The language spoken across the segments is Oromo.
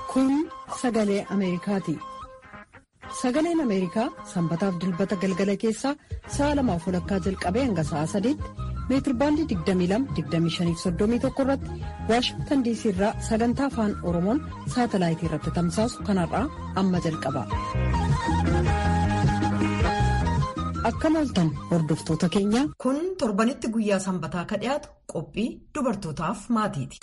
Kun sagalee Ameerikaati. Sagaleen Ameerikaa sanbataaf dilbata galgala keessaa sa'a lamaaf walakkaa jalqabee hanga sa'a sadiitti meetirbaandii 22-25-31 irratti Waashingtan diisii irraa sagantaa afaan Oromoon saatalaayitii irratti tamsaasu kanarraa amma jalqaba. Akkam ooltan hordoftoota keenya. Kun torbanitti guyyaa sanbataa ka dhiyaatu qophii dubartootaaf maatiiti.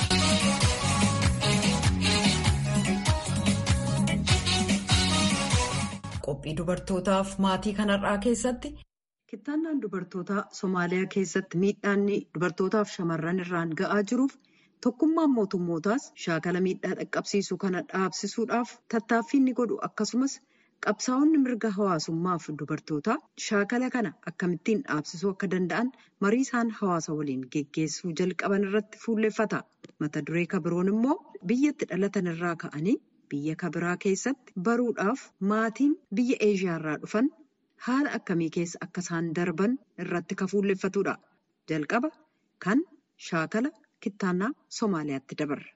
Qophii dubartootaaf maatii kanarraa keessatti. Kittaannaan dubartootaa Somaaliyaa keessatti miidhaanni dubartootaaf shamarran irraan ga'aa jiruuf tokkummaan mootummootaas shaakala miidhaa dhaqqabsiisu kana dhaabsisuudhaaf tattaaffii inni godhu akkasumas qabsaa'onni mirga hawaasummaaf dubartootaa shaakala kana akkamittiin dhaabsisuu akka danda'an marii isaan hawaasa waliin geggeessuu jalqaban irratti fuulleffata. Mata duree kabiroon immoo biyyatti dhalatan irraa ka'anii biyya kabiraa keessatti baruudhaaf maatiin biyya eeshiyaarraa dhufan. haala akkamii keessa akka isaan darban irratti ka fuulleffatudha. Jalqaba kan shaakala kittaannaa Somaaliyaatti dabarra.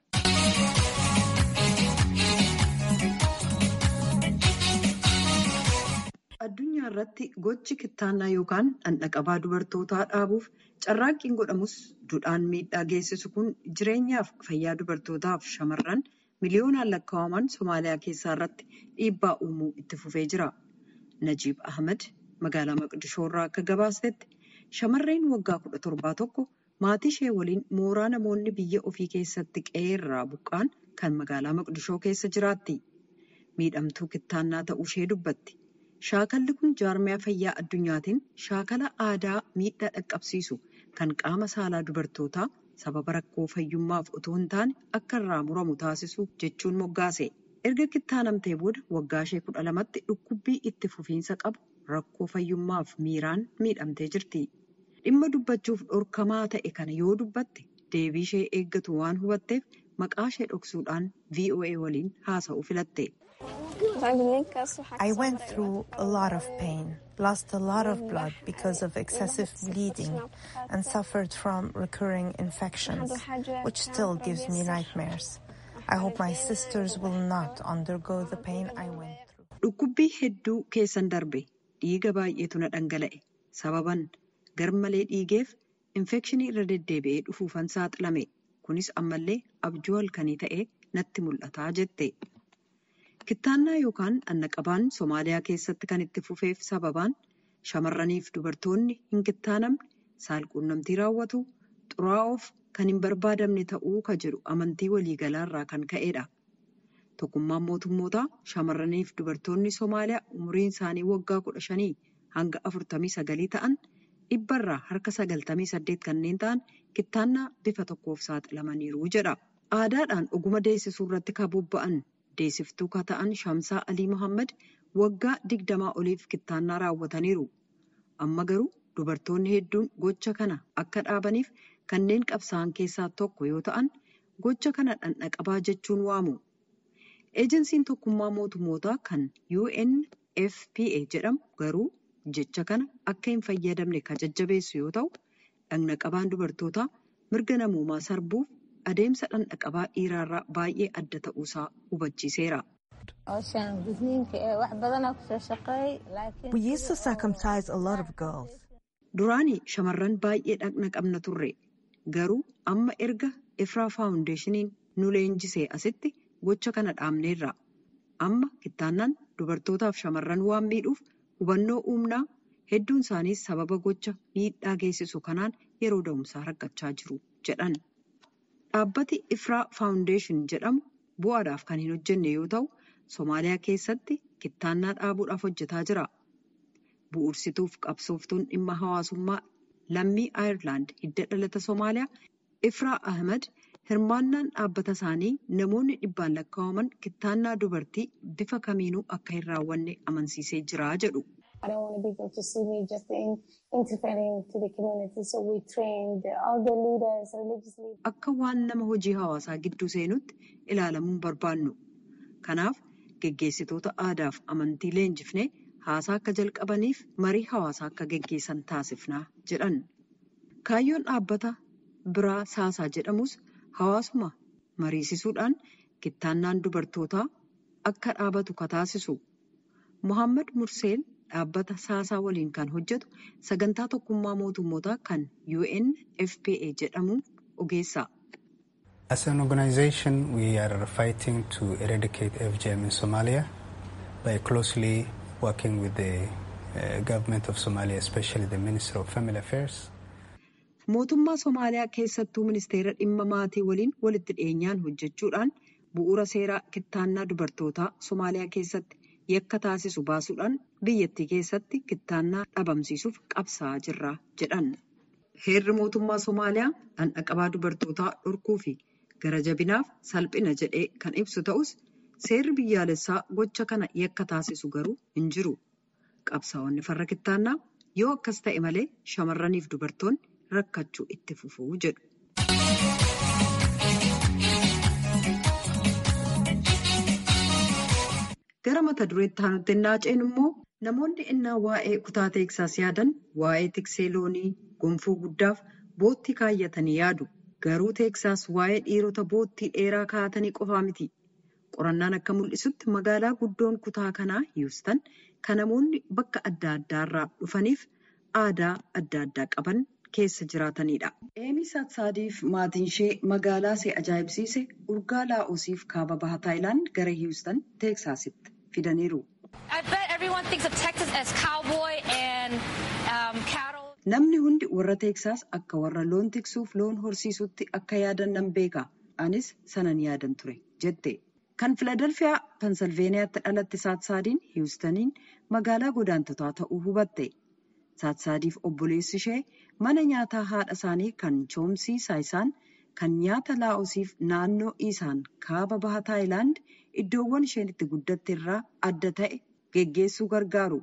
Addunyaa irratti gochi kittaannaa yookaan dhandhaqabaa dubartootaa dhaabuuf carraaqqiin godhamus duudhaan miidhaa geessisu kun jireenyaaf fayyaa dubartootaaf shamarran miliyoonaan lakkaa'aman Somaaliyaa keessaa irratti dhiibbaa uumuu itti fufee jira. Najiib Ahmed magaalaa Maqdishoo irraa akka gabaasetti shamarreen waggaa kudha torbaa tokko maatii ishee waliin mooraa namoonni biyya ofii keessatti qe'ee irraa buqqaan kan magaalaa Maqdishoo keessa jiraatti. Miidhamtuu kittaannaa ta'uu ishee dubbatti. Shaakalli kun jaarmiyaa fayyaa addunyaatiin shaakala aadaa miidhaa dhaqqabsiisu kan qaama saalaa dubartootaa sababa rakkoo fayyummaaf otoo hin taane akka irraa muramu taasisu jechuun moggaase. erga kittaanamtee booda waggaa ishee kudha lamatti dhukkubbii itti fufiinsa qabu rakkoo fayyummaaf miiraan miidhamtee jirti. Dhimma dubbachuuf dhorkamaa ta'e kana yoo dubbatte deebii ishee eeggatu waan hubatteef maqaa ishee dhoksuudhaan VOA waliin haasa'uu filatte. I went through a lot of pain, lost a lot of blood because of excessive bleeding, and suffered from recurring infections, which still gives me nightmares. I hope my sisters will not undergo the pain I went through. Dhukkubbii hedduu keessan darbe dhiiga baay'eetu na dhangala'e sababan garmalee dhiigeef infekshinii irra deddeebi'ee dhufuufan saaxilame kunis ammallee abjuu halkanii ta'ee natti mul'ataa jette. Kittaannaa yookaan dhandhaqabaan Somaaliyaa keessatti kan itti fufeef sababaan shamarraniif dubartoonni hin kittaanamne saalquunnamtii raawwatu xuraa'oof kan hin barbaadamne ta'uu ka jedhu amantii waliigalaa irraa kan ka'edha. Tokkummaan mootummootaa shamarraniif dubartoonni Somaaliyaa umriin isaanii waggaa kudha shanii hanga afurtamii sagalii ta'an dhibbarraa harka sagaltamii saddeet kanneen ta'an kittaannaa bifa tokkoof saaxilamaniiru jedha. Aadaadhaan oguma deessisuu irratti kan bobba'an deessiftuu ka ta'an Shamsaa Alii Mohaammed waggaa digdamaa oliif kittaannaa raawwataniiru. Amma garuu dubartoonni hedduun gocha kana akka dhaabaniif kanneen qabsaa'an keessaa tokko yoo ta'an gocha kana dhandhaqabaa jechuun waamu. Eejensiin tokkummaa mootummootaa kan UNFPA jedhamu garuu jecha kana akka hin fayyadamne kan jajjabeessu yoo ta'u dhandhaqabaan dubartootaa mirga namoomaa sarbuuf adeemsa dhandhaqabaa dhiiraarraa baay'ee adda ta'uusaa hubachiiseera. We used to circumcise a lot of girls. Duraanii shamarran baay'ee dhaqna qabna turre. Garuu amma erga Ifraa faawundeeshiniin nu leenjisee asitti gocha kana dhaabneerra. Amma kittaannaan dubartootaaf shamarran waan miidhuuf hubannoo uumnaa hedduun isaaniis sababa gocha miidhaa geessisu kanaan yeroo da'umsaa rakkachaa jiru jedhan. Dhaabbati Ifraa faawundeeshin jedhamu bu'aadhaaf kan hin hojjenne yoo ta'u, Somaaliyaa keessatti kittaannaa dhaabuudhaaf hojjetaa jira. Bu'uursituuf qabsooftuun dhimma hawaasummaa lammii Aayerlaand hidda dhalata Somaaliyaa Ifraa Ahmed hirmaannaan dhaabbata isaanii namoonni dhibbaan lakkaa'aman kittaannaa dubartii bifa kamiinuu akka hin raawwanne amansiisee jira jedhu. Akka waan nama hojii hawaasaa gidduu seenutti ilaalamuun barbaannu. Kanaaf geggeessitoota aadaaf amantii leenjifnee haasaa akka jalqabaniif marii hawaasaa akka geggeessan taasifnaa jedhan. Kaayyoon dhaabbata biraa saasaa jedhamus hawaasuma mariisisuudhaan kittaannaan dubartootaa akka dhaabatu kataasisu. Mohaammed Murseen dhaabbata saasaa waliin kan hojjetu sagantaa tokkummaa mootummootaa kan UNFPA jedhamu ogeessa. As an organization, we are fighting to eradicate FGM in Somalia by closely working with the uh, government of Somalia, especially the Minister of Family Affairs. Mootummaa Somaaliyaa keessattuu ministeera dhimma maatii waliin walitti dhiyeenyaan hojjechuudhaan bu'uura seeraa kittaannaa dubartootaa Somaaliyaa keessatti yakka taasisu baasuudhaan biyyattii keessatti kittaannaa dhabamsiisuuf qabsaa'aa jirra jedhan. Heerri mootummaa Somaaliyaa dhandhaqabaa dubartootaa dhorkuu fi gara jabinaaf salphina jedhee kan ibsu ta'us seerri biyyaalessaa gocha kana yakka taasisu garuu hin jiru. Qabsaa'onni farra kittaannaa yoo akkas ta'e malee shamarraniif dubartoonni rakkachuu itti fufuu jedhu. Gara mata dureetti aanutti naaceen immoo namoonni innaa waa'ee kutaa teeksaas yaadan waa'ee tiksee loonii gonfoo guddaaf boottii kaayyatanii yaadu. Garuu teeksaas waa'ee dhiirota boottii dheeraa kaa'atanii qofaa miti. Qorannaan akka mul'isutti magaalaa guddoon kutaa kanaa Hiwustan kan namoonni bakka adda addaarraa dhufaniif aadaa adda addaa qaban keessa jiraatanidha. Eemii Saatsaadiif maatiin ishee magaalaa see ajaa'ibsiise urgaa laa'osiif kaaba baha Taayilaand gara Hiwustan teeksaasitti fidaniiru. Namni hundi warra teeksaas akka warra loon tiksuuf loon horsiisutti akka yaadan nan beeka. Anis sanan yaadan ture jette. Kan Filadelfiyaa Pensilveeniyaatti dhalatte Saatsaadiin Hiwustaniin magaalaa godaantotaa ta'uu hubatte. Saatsaadiif obboleessi ishee mana nyaataa haadha isaanii kan choomsii saayisaan kan nyaata laa'osiif naannoo isaan kaaba baha Taayilaand iddoowwan isheen itti guddatte irraa adda ta'e geggeessuu gargaaru.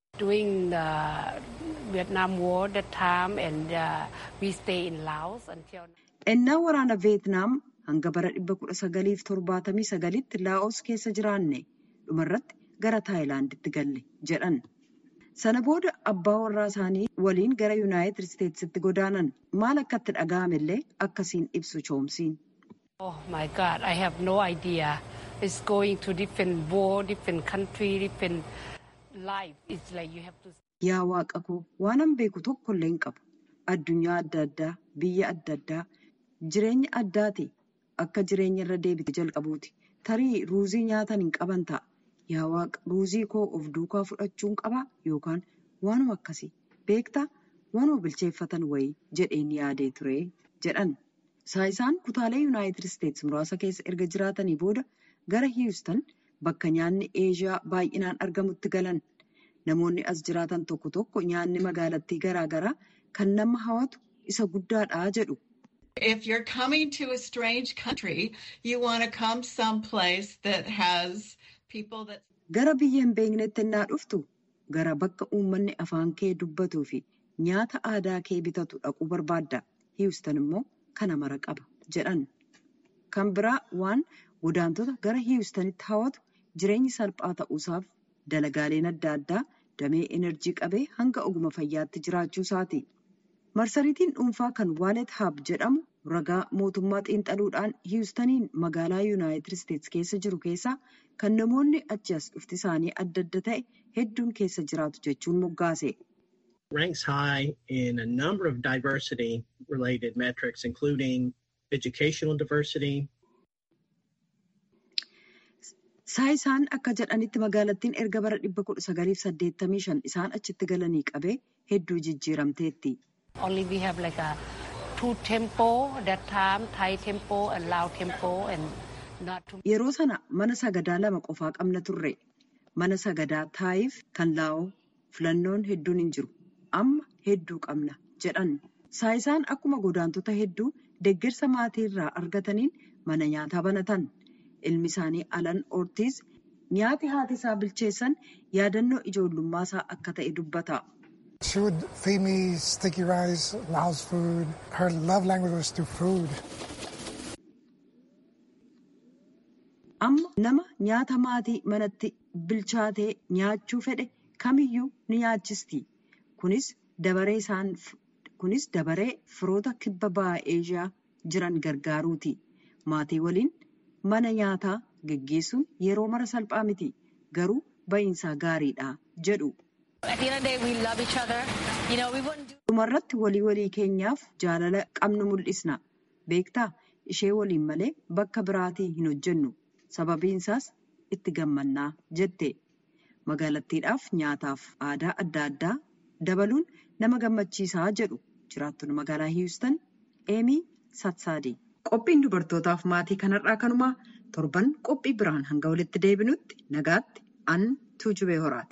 Ennaa waraana Veetnaam hanga bara 1979tti Laa'os keessa jiraanne dhumarratti gara Taayilaanditti galle jedhan. Sana booda abbaa warraa isaanii waliin gara Yuunaayitid Isteetsitti godaanan maal akka itti dhaga'amellee akkasiin ibsu choomsiin. Oh my God, I have no idea. It's going to different war, different country, different life. It's like you have to. Yaa waaqa koo waanan beeku tokko illee hin qabu. Addunyaa adda addaa, biyya adda addaa, jireenya addaati. Akka jireenya irra deebite jalqabuuti. Tarii ruuzii nyaatan hin qaban ta'a. Yaa waaqa ruuzii koo of duukaa fudhachuun qabaa yookaan waanuma akkasii beektaa waanuma bilcheeffatan wayii jedheen yaadee ture jedhan. Saayisaan kutaalee Yuunaayitid Isteetsi muraasa keessa erga jiraatanii booda gara Hiwustan bakka nyaanni Eeshiyaa baay'inaan argamutti galan. Namoonni as jiraatan tokko tokko nyaanni magaalattii garaagaraa kan nama hawwatu isa guddaadha jedhu. If you're coming to a strange country, you want to come someplace that has people that. Gara biyya hin beeknetti innaa dhuftu gara bakka uummanni afaan kee dubbatuu fi nyaata aadaa kee bitatu dhaquu barbaadda. Hiwustan immoo kana mara qaba jedhan. Kan biraa waan godaantota gara Hiwustanitti hawwatu jireenyi salphaa ta'uusaaf dalagaaleen adda addaa damee enerjii qabee hanga oguma fayyaatti jiraachuu isaati. Marsariitiin dhuunfaa kan Waalet Hab jedhamu ragaa mootummaa xiinxaluudhaan Hiwustaniin magaalaa Yuunaayitid Isteetsi keessa jiru keessaa kan namoonni achi as dhufti isaanii adda adda ta'e hedduun keessa jiraatu jechuun moggaase. ranks high in a number of diversity related metrics, including educational diversity. Saayisaan akka jedhanitti magaalattiin erga bara 1985 isaan achitti galanii qabee hedduu jijjiiramteetti. Only we have like a two tempo that time, Thai tempo and Lao tempo and not too Yeroo sana mana sagadaa lama qofaa qabna turre. Mana sagadaa Taayiif kan Laa'oo filannoon hedduun hin jiru. Amma hedduu qabna jedhan. Saayisaan akkuma godaantota hedduu deeggarsa maatii irraa argataniin mana nyaataa banatan. Ilmi isaanii Alan Ortiz nyaati haati isaa bilcheessan yaadannoo ijoollummaa isaa akka ta'e dubbata. She would feed me sticky rice, Laos food. Her love language was through food. Amma nama nyaata maatii manatti bilchaatee nyaachuu fedhe kamiyyuu ni nyaachisti. Kunis dabaree isaan kunis dabaree firoota kibba bahaa Eeshiyaa jiran gargaaruuti. Maatii waliin mana nyaataa geggeessuun yeroo mara salphaa miti garuu ba'iinsaa gaariidha jedhu. dhumarratti walii walii keenyaaf jaalala qabnu mul'isna beektaa ishee waliin malee bakka biraatii hin hojjennu sababiinsaas itti gammannaa jette magaalattiidhaaf nyaataaf aadaa adda addaa dabaluun nama gammachiisaa jedhu jiraattonni magaalaa hiwustan eemii satsaadii qophiin dubartootaaf maatii kanarraa kanumaa torban qophii biraan hanga walitti deebinutti nagaatti an tuujubee horaati.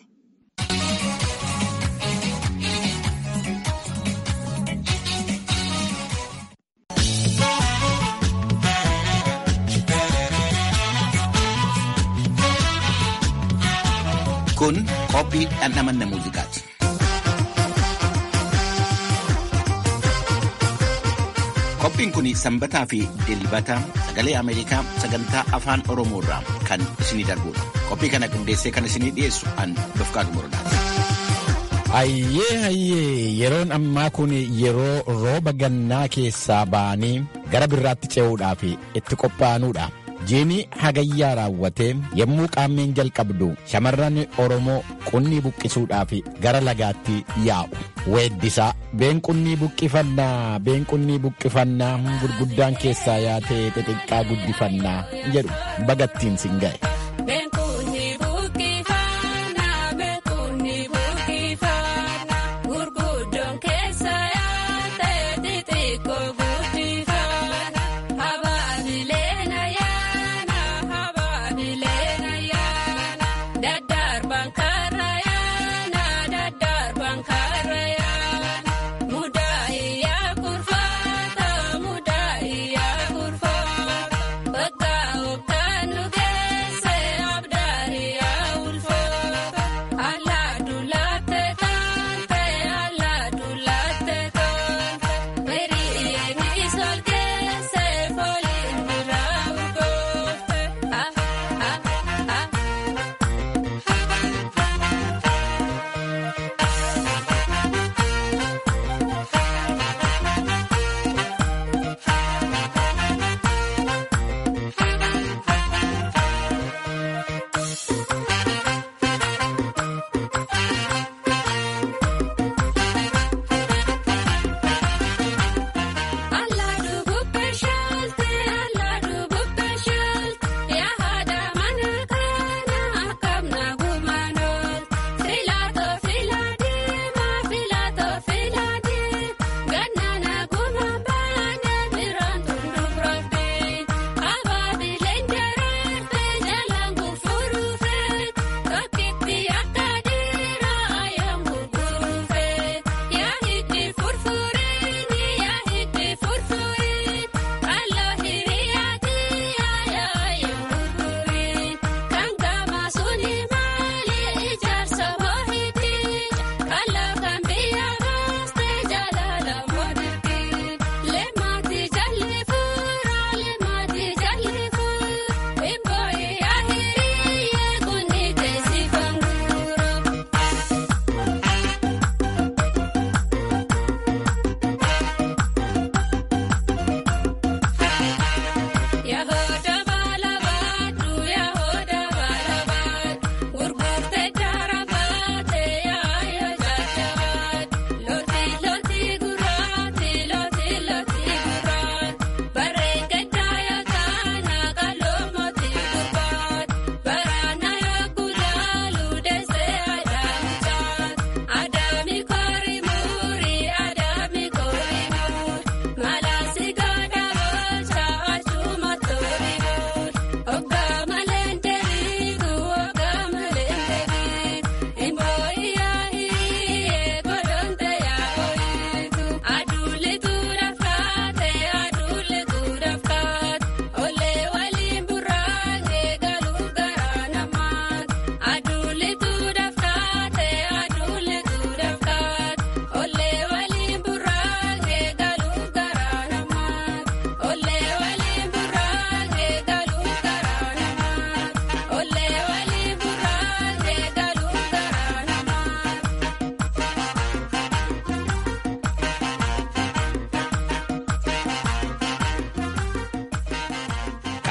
Kun qophii dhandhamanna muuziqaati. Qophiin kun sanbataa fi dilbata sagalee Ameerikaa sagantaa afaan Oromoo irraa kan isinii darbudha. Qophii kana qindeessee kan isinii dhiyeessu an Dofqaatu Morodaati. Hayyee hayyee yeroon ammaa kun yeroo rooba gannaa keessaa ba'anii gara birraatti ce'uudhaaf itti qophaa'anuudha. Jiini hagayyaa raawwatee yommuu qaammeen jalqabdu shamarran Oromoo qunnii buqqisuudhaaf gara lagaatti yaa'u. Weeddisaa been qunnii buqqifannaa been qunnii buqqifannaa gurguddaan keessaa yaatee xixiqqaa guddifannaa jedhu bagattiin sin ga'e. Bakka kan nu geesse.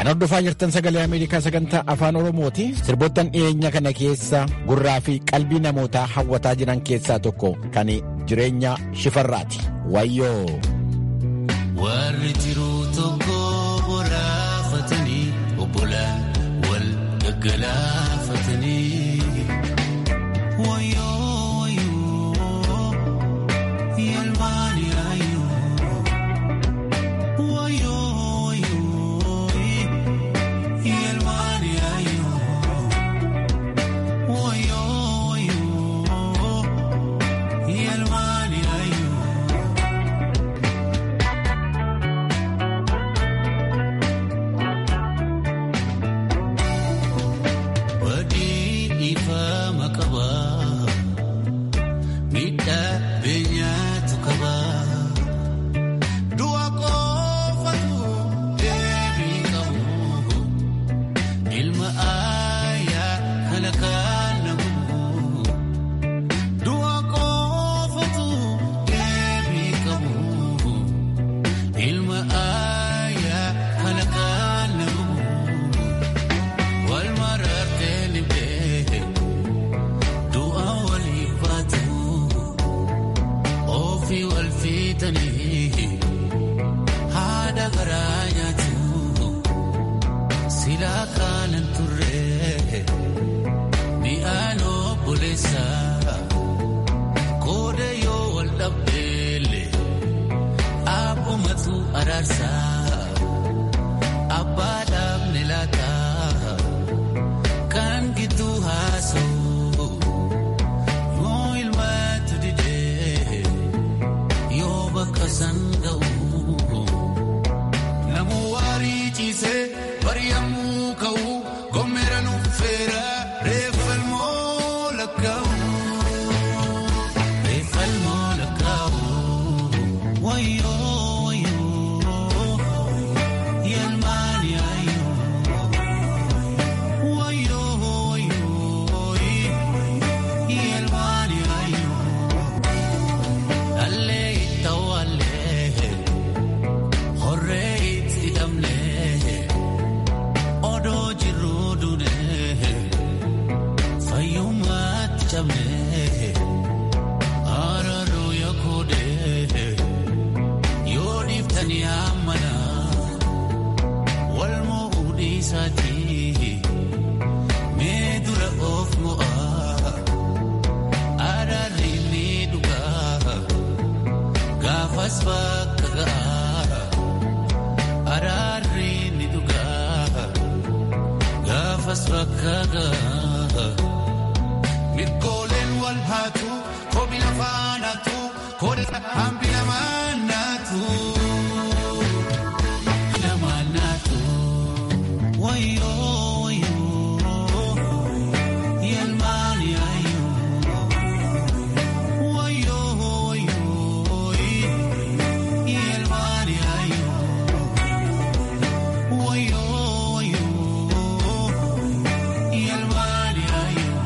Kan hordofaa jirtan sagalee Ameerikaa sagantaa afaan Oromooti. Sirboottan dhiyeenya kana keessa gurraa fi qalbii namootaa hawwataa jiran keessaa tokko kan jireenya shifarraati. Wayyoo. Warri jiruu tokko boraafatanii obbolaan wal gaggalaafatanii. Wayyoo wayyoo yalmaani ayyoo. Wayyoo wayyoo yalmaani ayyoo. Wayyoo wayyoo yalmaani ayyoo. Wadii dhiifama qaba. Miidhaa beenyaatu qaba. Du'a qofatu deebii qabu. Ilma aayaa kana kan namu. Du'a qofatu deebii qabu. Ilma aayaa kana kan namu. Wal marartee ni beeku. Du'a walii baatu. Ofii wal fiitanii. Haadha garaa nyaatu. Silaa kaanan turre. Mi'aan obboleessa. Kooda yoo wal dhabdeelle. Abbumatu araarsa. Abbaa dhaabne laata. Kan gidduu haasa'u. Yoo ilmaatu didee. Yoo bakka san ga'u. Namu waarii ciisee bari'amuu ka'u. Gommeera nuffeera reeffalmoo lakkaa'u. Reeffalmoo lakkaa'u. Wayyoo wayyoo. Yalmaani ayyoo. Wayyoo wayyoo. Yalmaani ayyoo. Allee ittawallee. Horree itti hidhamnee. Odoo jirruu duunee. Fayyummaatti cabnee. Araaruu yaakudee. Yoo dhiiftanii hammana. Wal mo'uu dhiisaatii. Mee dura of mo'aa. Araarri ni dhugaa. Gaafas bakka ga'a. Araarri ni dhugaa. Gaafas bakka ga'a. Mirgooleen wal haatu. Kobi lafaan haatu. Koda hambi lamaan naatu. Lamaan naatu. Wayyoo wayyoo. Yalmaani ayyoo. Wayyoo wayyoo. Yalmaani ayyoo. Wayyoo wayyoo. Yalmaani ayyoo.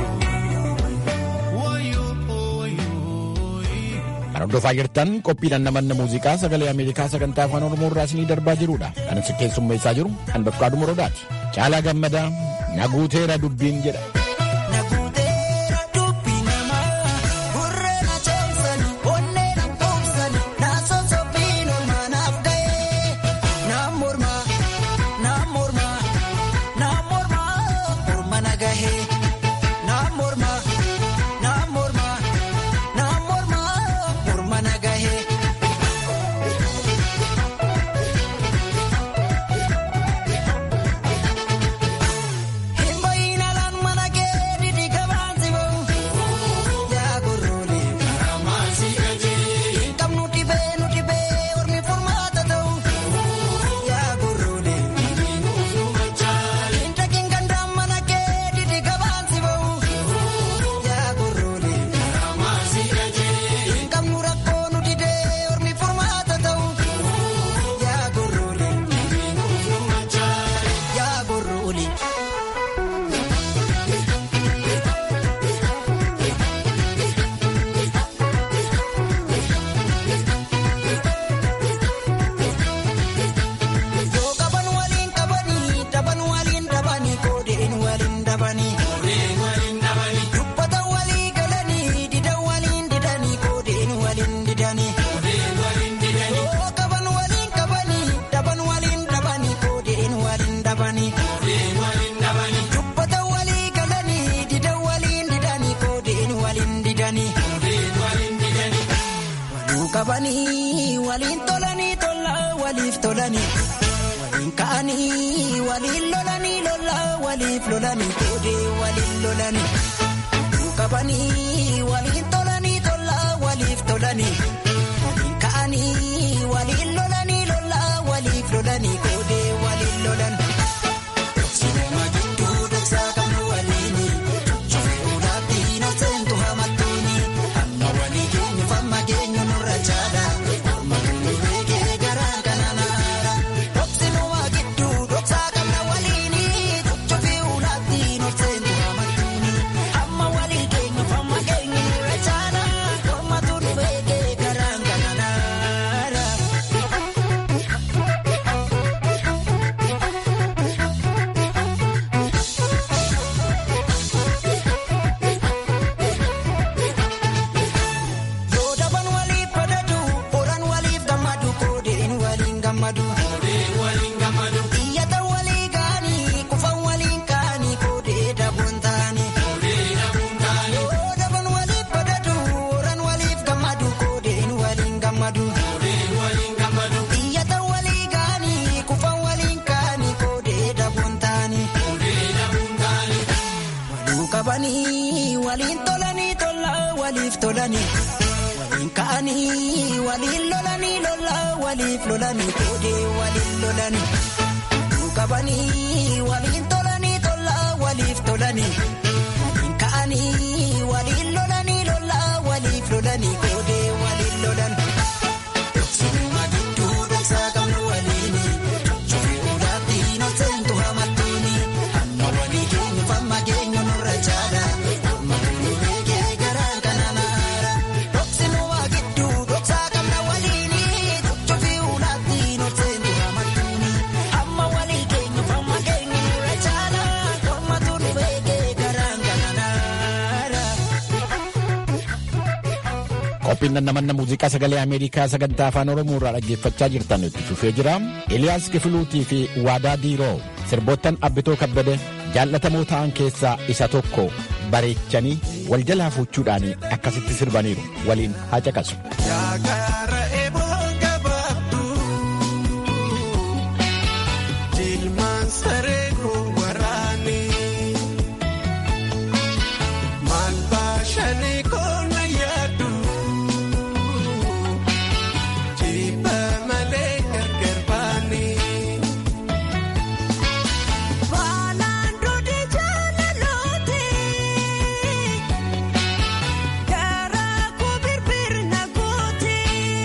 Wayyoo wayyoo. Kan hordofaa jirtan qophiidhaan namanna muuziqaa sagalee Ameerikaa sagantaa afaan Oromoo irraa isinii darbaa jirudha. Kan isin keessummeessaa jiru kan Bafqaaduu Morodaati. Caalaa gammadaa naguuteera dubbiin jedha. Himba ina lan mana ke lolanii waliin ka'anii waliin lolanii lola waliif lolanii koodee waliin lolanii qabanii waliin tolanii tola waliif tolanii waliin ka'anii waliin lolanii lola waliif lolanii koodee waliin lolan. Sinema gidduu dhoksaa qabnu waliini shufee ulaatti na seentu hamattuuni amma walii geenyu famma geenyu nurra caala amma nu beekee garaan kana naara. Sinema gidduu dhoksaa qabna waliini shufee ulaatti na seentu hamattuuni amma walii geenyu famma geenyu nurra caala amma nu beekee garaan kana naara. Yoo daban waliif badadu, horan waliif gammadu, koodeen waliin gammadu. Iyyatan walii gaanii, kufan waliin kaanii, koodee dabuun taanii. Yoo daban waliif badadu, horan waliif gammadu, koodeen waliin gammadu. Iyyatan walii gaanii, kufan waliin kaanii, koodee dabuun taanii. Waluu qabanii, waliin tolanii tola, waliif tolanii. Waliin ka'anii waliin lolanii lola waliif lolanii koodee waliin lolanii. Waluu qabanii waliin tolanii tola waliif tolanii. Waliin ka'anii waliin lolanii lola waliif lolanii koodee waliin lolan. Sinuma gidduu dhoksaa qabnu waliini. Shufee ulaatti na seentu hamattuuni. Amma walii geenyu famma geenyu nurra caala. Amma nu beekee garaan kana naara. Sinuma gidduu dhoksaa qabna waliini. Shufee ulaatti na seentu hamattuuni. Amma walii geenyu famma geenyu nurra caala. Amma nu beekee garaan kana naara. Qophiin nannamanna muuziqaa sagalee Ameerikaa sagantaa afaan Oromoo irraa dhaggeeffachaa jirtan itti fufee jira. Eliyaas Kifiluutii fi Waadaa Diiroo sirboottan Abbitoo Kabbade jaallatamoo ta'an keessaa isa tokko bareechanii wal jalaa fuuchuudhaan akkasitti sirbaniiru waliin haa caqasu. Yaakaara eeboo gabaabduu jilmaan saree waraanii maal baashanii koona yaadu jibba malee gargar baanii. Waalaan duudhi jaalalooti garaa ku birbirna gooti.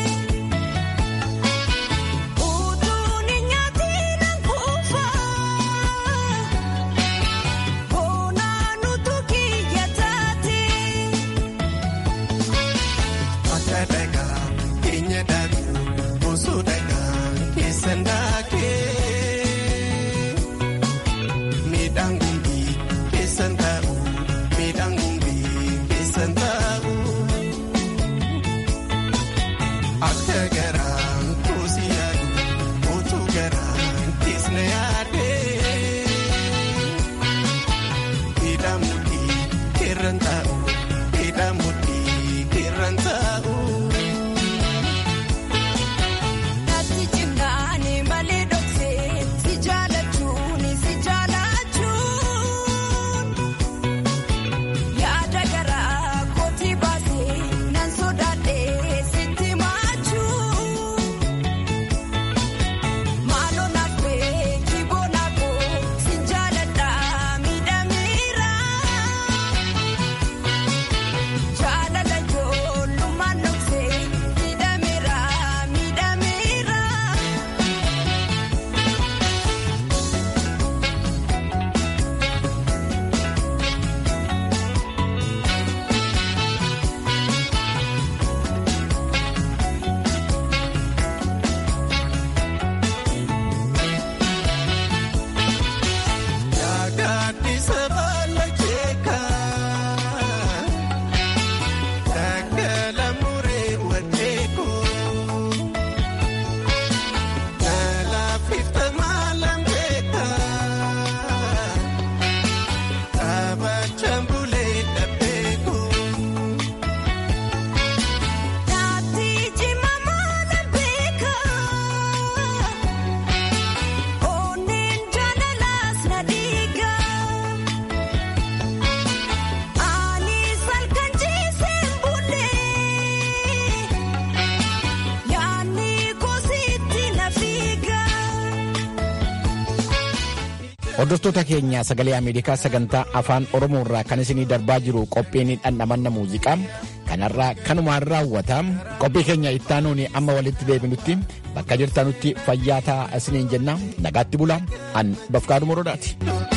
Hordoftoota keenya sagalee Ameerikaa sagantaa afaan Oromoo irraa kan isinii darbaa jiru qophiin dhandhamanna muuziqaa kanarraa kanumaan raawwata. Qophii keenya ittaanuun amma walitti deebinutti bakka jirtanutti fayyaa ta'aa isiniin jenna nagaatti bulaa an bafqaadhu morodaati.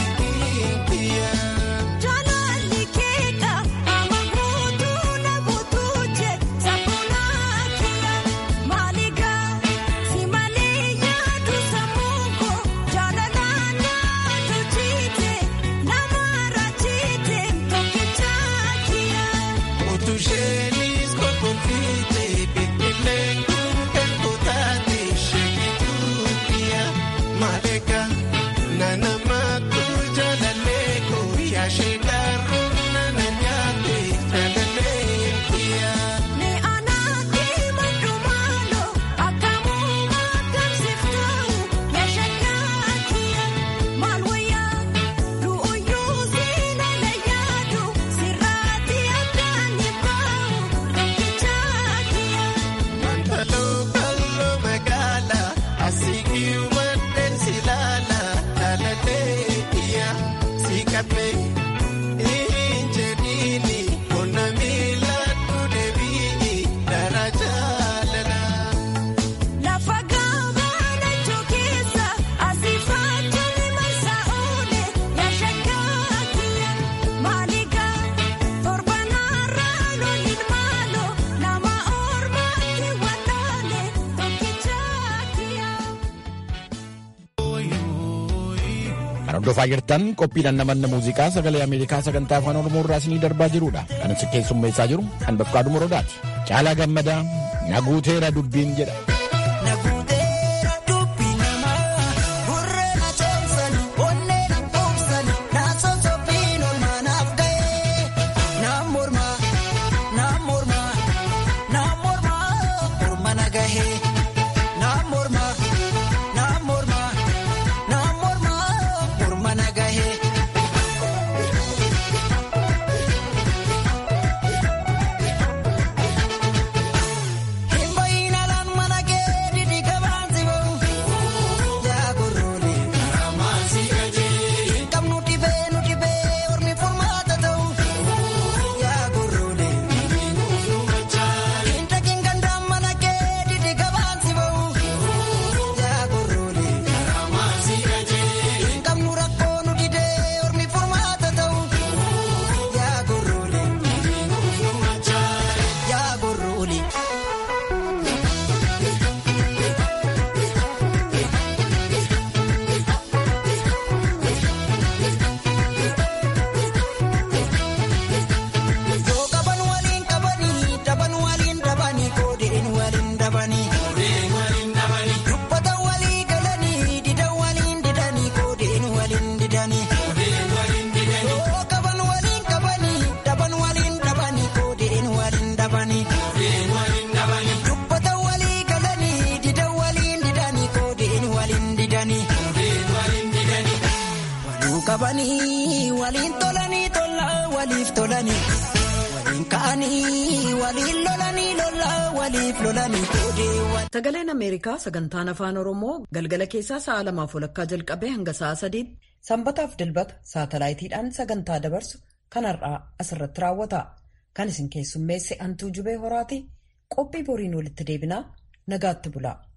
Hordofaa jirtan qophiidhaan namanna muuziqaa sagalee Ameerikaa sagantaa afaan Oromoo irraa isinii darbaa jirudha. Kan isin keessummeessaa jiru kan Bafqaaduu Morodaati. Caalaa gammadaa naguuteera dubbiin jedha. qabanii waliin tolanii tola waliif tolanii waliin ka'anii waliin lolanii lola waliif lolanii koodee. Sagaleen Ameerikaa sagantaan afaan Oromoo galgala keessaa sa'a lamaaf walakkaa jalqabee hanga sa'a sadiitti sanbataaf dilbata saatalaayitiidhaan sagantaa dabarsu kanarraa asirratti raawwata. Kan isin keessummeesse Antuu Jubee Horaati qophii boriin walitti deebinaa nagaatti bulaa.